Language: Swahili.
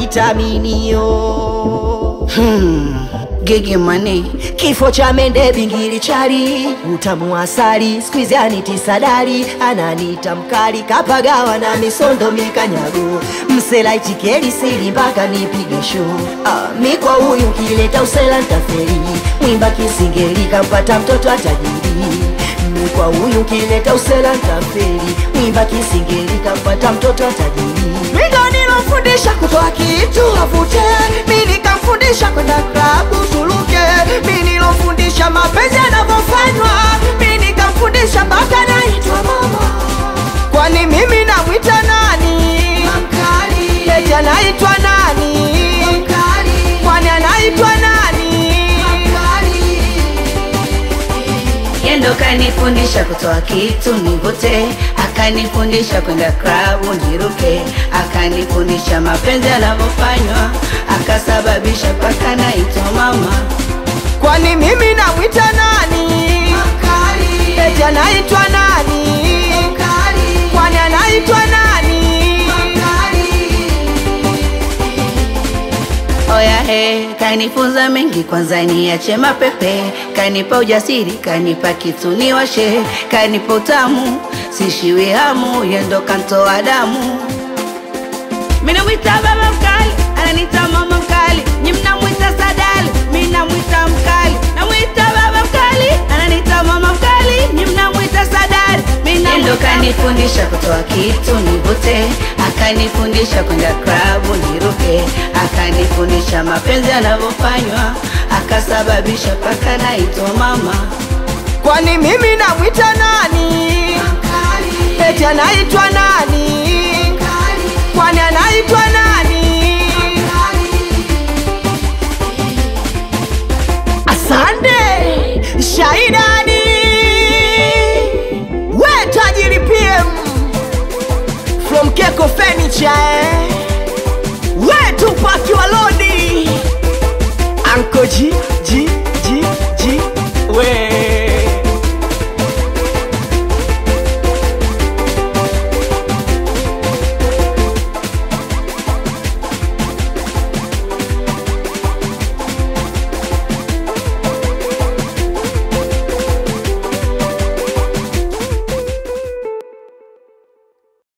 vitaminio hmm. Gigi mane kifo cha mende bingili chali utamu wa asali squeeze aniti sadari ananita mkali kapagawa na misondo mikanyago msela ichikeli sili mpaka nipige show ah, mi kwa huyu kileta usela ntaferi mwimba kisingeli kampata mtoto atajiri mi kwa huyu kileta usela ntaferi mwimba kisingeli kampata mtoto atajiri mindo nilofundisha kutoa kitu avute mi nikamfundisha kwenda klabu tuluke mi nilofundisha mapenzi yanavyofanywa mi nikamfundisha mpaka naitwa mama kwani mimi namwita nani eti anaitwa nani kwani anaitwa nani Yendo kanifundisha kutoa kitu nivute, akanifundisha kwenda klabu niruke, akanifundisha mapenzi yanavyofanywa, akasababisha mpaka naitwa mama. kwani mimi namwita nani eti anaitwa nani kwani anaitwa nani Oya he, kanifunza mengi, kwanza niache mapepe, kanipa ujasiri, kanipa kitu niwashe, kanipa utamu, sishiwi hamu, yendo kantoa damu. Mimi namwita baba mkali, ananiita mama mkali, nyi mnamwita sadali, mimi namwita mkali, namwita baba mkali, ananiita mama mkali, nyi mnamwita sadali, mimi namwita kanifundisha kutoa kitu nivute, akanifundisha kwenda klabu niruke, akanifundisha mapenzi yanavyofanywa, akasababisha mpaka naitwa mama. kwani mimi namwita nani eti anaitwa nani kwani anaitwa nani asante shaidani we tajiri pm from keko furniture eh?